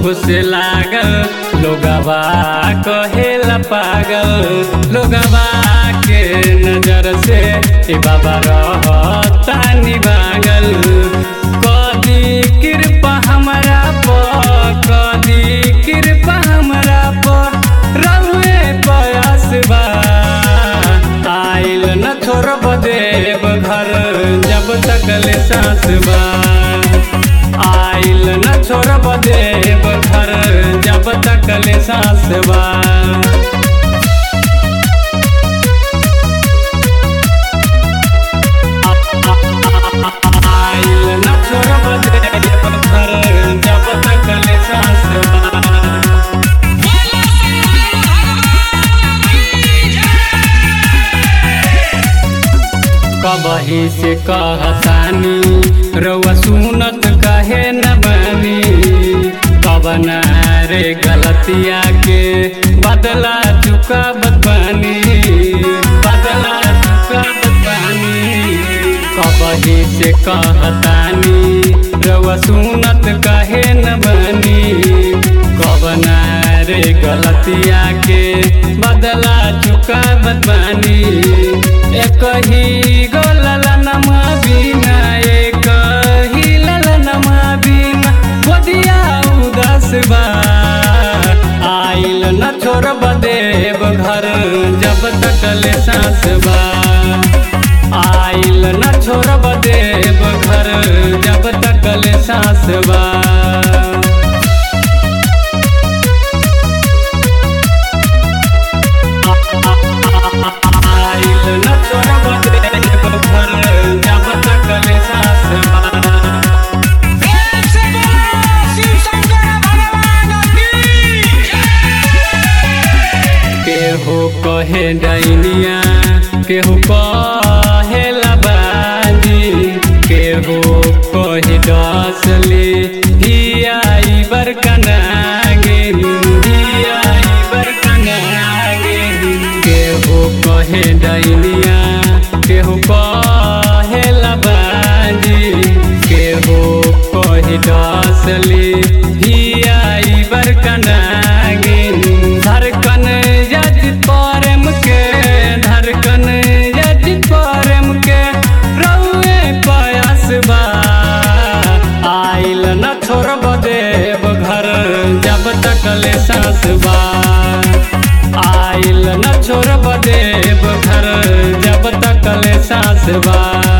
से लागल लोगवा कहेला पागल लोगवा के नजर से ए बाबा रहतानी बागल कदी कृपा हमरा पर कदी कृपा हमरा पर रहुए बयस बा आइल न छोड़ब देव घर जब तक ले सांस बा आइल न छोड़ब देव घर जब तक ले सांस बा आइल न छोड़ब देव घर जब तक ले सांस बा कबही से कहतानी रउआ सुनत कहे न बनी कबना रे गलतिया के बदला चुका बनी बदला चुका बनी कबही से कहतानी रउआ सुनत कहे न बनी कबना रे गलतिया के बदला चुका बनी एक ही गो ललनमा बिना एक ही ललनमा बिना गोदिया उदास बा आइल न छोड़ब देव घर जब तक ले सांस बा आइल न छोड़ब देव घर जब तक ले सांस बा आइल न छोड़ब देव घर जब तक ले सांस बा प्रेम से बोलो शिव शंकर भगवान की केहू कहे डैनिया केहू कहे लबाजी केहू कहे डसली धियाई बरकनागे धियाई बरकनागे केहू कहे डैनिया केहू कहे लबाजी केहू कहे डसली धियाई बरकनागे धड़कन यज प्रेम के धड़कन यज प्रेम के रउए पयास बा आइल न छोड़ब देव घर जब तक ले सांस बा आइल न छोड़ब देव घर जब तक ले सांस बा